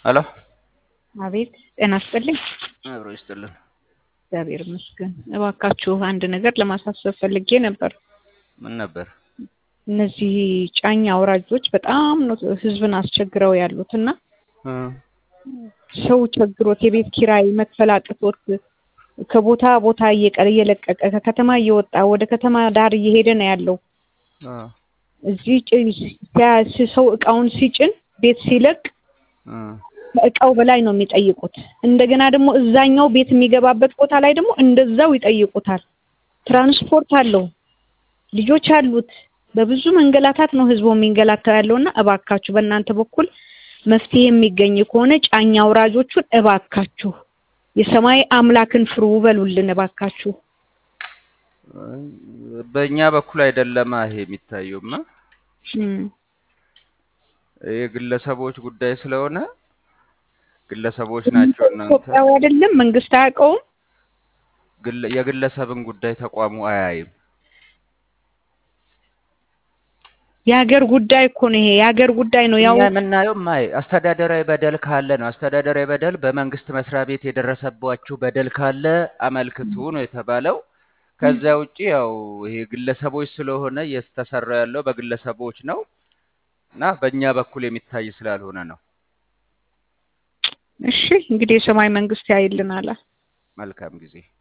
ሄሎ አቤት ጤና ይስጥልኝ። አብሮ ይስጥልን። እግዚአብሔር ይመስገን። እባካችሁ አንድ ነገር ለማሳሰብ ፈልጌ ነበር። ምን ነበር? እነዚህ ጫኝ አውራጆች በጣም ነው ህዝብን አስቸግረው ያሉት እና እ ሰው ቸግሮት የቤት ኪራይ መክፈል አቅቶት ከቦታ ቦታ እየቀረ እየለቀቀ ከከተማ እየወጣ ወደ ከተማ ዳር እየሄደ ነው ያለው። እ እዚህ ጭ- ሲያ- ሰው እቃውን ሲጭን ቤት ሲለቅ እ ከእቃው በላይ ነው የሚጠይቁት። እንደገና ደግሞ እዛኛው ቤት የሚገባበት ቦታ ላይ ደግሞ እንደዛው ይጠይቁታል። ትራንስፖርት አለው፣ ልጆች አሉት። በብዙ መንገላታት ነው ህዝቡ የሚንገላታው ያለውና እባካችሁ በእናንተ በኩል መፍትሄ የሚገኝ ከሆነ ጫኝ አውራጆቹን እባካችሁ የሰማይ አምላክን ፍሩ በሉልን እባካችሁ። በእኛ በኩል አይደለማ ይሄ የሚታየውማ እም፣ የግለሰቦች ጉዳይ ስለሆነ ግለሰቦች ናቸው እናንተ ኢትዮጵያዊ አይደለም መንግስት አያውቀውም። ግለ- የግለሰብን ጉዳይ ተቋሙ አያይም። የሀገር ጉዳይ እኮ ነው ይሄ የሀገር ጉዳይ ነው። ያው እኛ የምናየው ማይ አስተዳደራዊ በደል ካለ ነው። አስተዳደራዊ በደል በመንግስት መስሪያ ቤት የደረሰባችሁ በደል ካለ አመልክቱ ነው የተባለው። ከዚያ ውጪ ያው ይሄ ግለሰቦች ስለሆነ እየተሰራ ያለው በግለሰቦች ነው እና በእኛ በኩል የሚታይ ስላልሆነ ነው። እሺ እንግዲህ የሰማይ መንግስት ያይልናል። መልካም ጊዜ